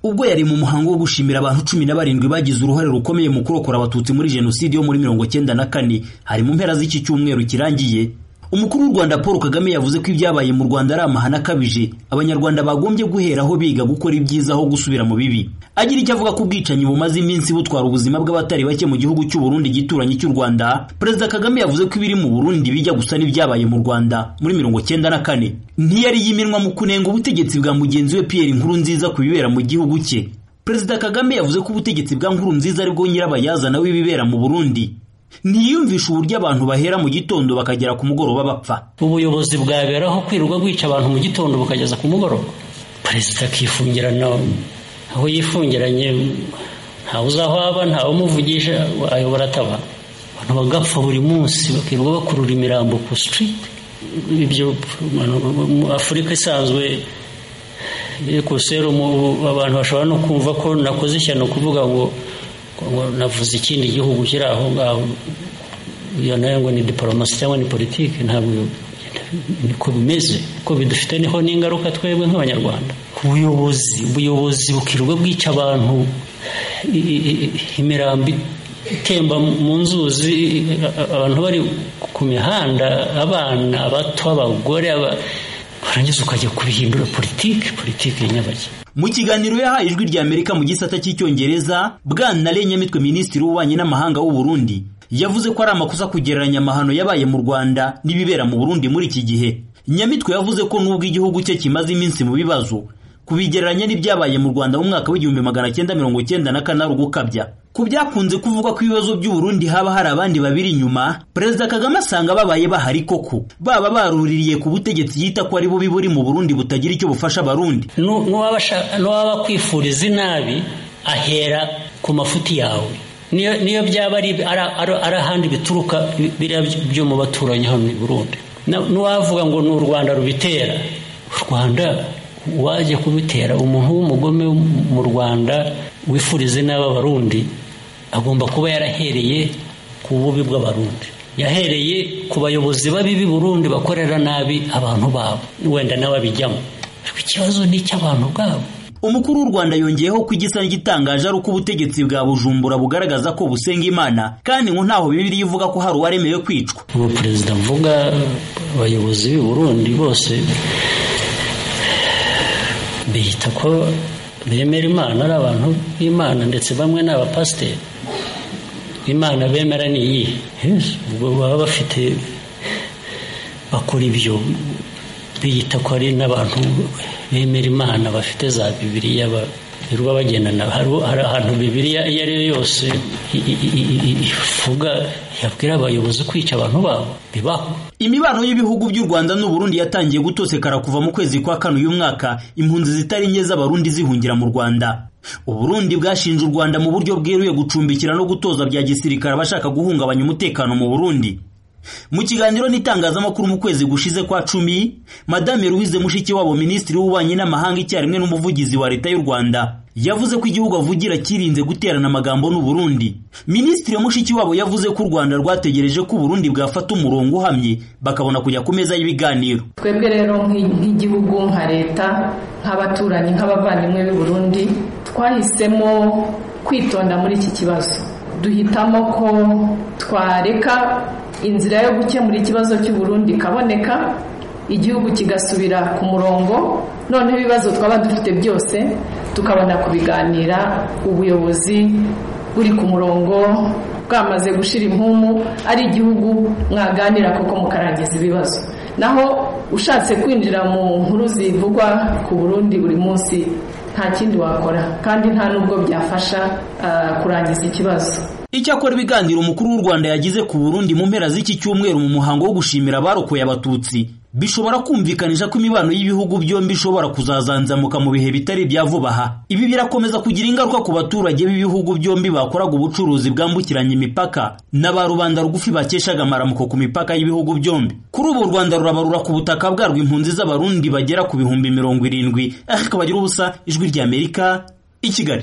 ubwo yari mu muhango wo gushimira abantu cumi na barindwi bagize uruhare rukomeye mu kurokora abatutsi muri jenoside yo muri mirongo cyenda na kane hari mu mpera z'iki cyumweru kirangiye umukuru w'u rwanda paul kagame yavuze ko ibyabaye mu rwanda ari amahane akabije abanyarwanda bagombye guheraho biga gukora ibyiza aho gusubira mu bibi agira icyo avuga ku bwicanyi bumaze iminsi butwara ubuzima bw'abatari bake mu gihugu cy'u Burundi gituranyi cy'u rwanda perezida kagame yavuze ko ibiri mu burundi bijya gusa n'ibyabaye mu rwanda muri mirongo cyenda na kane ntiyari yiminwa mu kunenga ubutegetsi bwa mugenzi we pierre inkuru nziza ku bibera mu gihugu cye perezida kagame yavuze ko ubutegetsi bwa nkuru nziza aribwo nyirabayazana w'ibibera mu burundi ntiyumvisha uburyo abantu bahera mu gitondo bakagera ku mugoroba bapfa ubuyobozi bwaberaho kwirirwa bwica abantu mu gitondo bukageza ku mugoroba perezida akifungirana aho yifungiranye ntawe uzi aho aba ntawe umuvugisha ayobora ataba abantu bagapfa buri munsi bakirirwa bakurura imirambo ku sitiriti ibyo afurika isanzwe serumu abantu bashobora no kumva ko nakoze ishyano kuvuga ngo navuze ikindi gihugu kiri aho ngaho iyo nayo ngo ni diporomasi cyangwa ni politiki ntabwo niko bimeze ko bidufite niho n'ingaruka twebwe nk'abanyarwanda ubuyobozi ubuyobozi bukirirwa bwica abantu imirambi itemba mu nzuzi abantu bari ku mihanda abana abato abagore warangiza ukajya kubihindura politiki politiki nyabageni mu kiganiro yahaye ijwi ry'amerika mu gisata cy'icyongereza bwana renyamitwe minisitiri w'ububanyi n'amahanga w'u Burundi yavuze ko ari amakosa kugereranya amahano yabaye mu rwanda n'ibibera mu burundi muri iki gihe nyamitwe yavuze ko n'ubwo igihugu cye kimaze iminsi mu bibazo kubigereranya n'ibyabaye mu rwanda mu mwaka w'igihumbi magana cyenda mirongo cyenda na kane ari ugukabya ku byakunze kuvugwa ko ibibazo by'u Burundi haba hari abandi babiri inyuma perezida kagame asanga babaye bahari koko baba baruririye ku butegetsi yita ko ari bubi buri mu burundi butagira icyo bufasha abarundi n'uwaba akwifuriza inabi ahera ku mafuti yawe niyo byaba ari ahandi bituruka biriya byo mu baturanyi hano i burundi n'uwavuga ngo ni u rwanda rubitera u rwanda wajya kubitera umuntu w'umugome mu rwanda wifuriza inabi abarundi agomba kuba yarahereye ku bubi bw'abarundi yahereye ku bayobozi babi Burundi bakorera nabi abantu babo wenda nawe abijyamo ikibazo ni icy'abantu ubwabo umukuru w'u rwanda yongeyeho ko igisa n'igitangaje ari uko ubutegetsi bwa bujumbura bugaragaza ko busenga imana kandi ngo ntaho bibiri ivuga ko hari uwaremewe kwicwa ubu perezida mvuga abayobozi b'i Burundi bose bihita ko bemera imana ari abantu b'imana ndetse bamwe ni abapasiteri imana bemera ni iyi ubwo baba bafite bakora ibyo biyita ko ari n'abantu bemera imana bafite za bibiriya birirwa bagendana hari ahantu bibiriya iyo ari yo yose ivuga yabwira abayobozi kwica abantu babo bibaho imibano y'ibihugu by'u rwanda n'u Burundi yatangiye gutosekara kuva mu kwezi kwa kane uyu mwaka impunzi zitari nke z'abarundi zihungira mu rwanda uburundi bwashinje u rwanda mu buryo bweruye gucumbikira no gutoza bya gisirikare abashaka guhungabanya umutekano mu burundi mu kiganiro n'itangazamakuru mu kwezi gushize kwa cumi madame louise mushikiwabo minisitiri w'ububanyi n'amahanga icyarimwe n'umuvugizi wa leta y'u rwanda yavuze ko igihugu avugira kirinze guterana amagambo n'u Burundi minisitiri mushikiwabo yavuze ko u rwanda rwategereje ko u Burundi bwafata umurongo uhamye bakabona kujya ku meza y'ibiganiro twebwe rero nk'igihugu nka leta nk'abaturanyi nk'abavandimwe b'i Burundi twahisemo kwitonda muri iki kibazo duhitamo ko twareka inzira yo gukemura ikibazo cy'u Burundi ikaboneka igihugu kigasubira ku murongo noneho ibibazo twaba dufite byose tukabona kubiganira ubuyobozi buri ku murongo bwamaze gushira impumu ari igihugu mwaganira kuko mukarangiza ibibazo naho ushatse kwinjira mu nkuru zivugwa ku Burundi buri munsi nta kindi wakora kandi nta n'ubwo byafasha kurangiza ikibazo icyakora ibiganiro umukuru w'u rwanda yagize ku burundi mu mpera z'iki cyumweru mu muhango wo gushimira abarokoye abatutsi bishobora kumvikanisha ko imibano y'ibihugu byombi ishobora kuzazanzamuka mu bihe bitari ibya vuba aha ibi birakomeza kugira ingaruka ku baturage b'ibihugu byombi bakoraga ubucuruzi bwambukiranya imipaka na ba rubanda rugufi bakeshaga amaramuko ku mipaka y'ibihugu byombi kuri ubu u rwanda rurabarura ku butaka bwarwo impunzi z'abarundi bagera ku bihumbi mirongo irindwi ariko bagira ubusa ijwi ry'amerika i kigali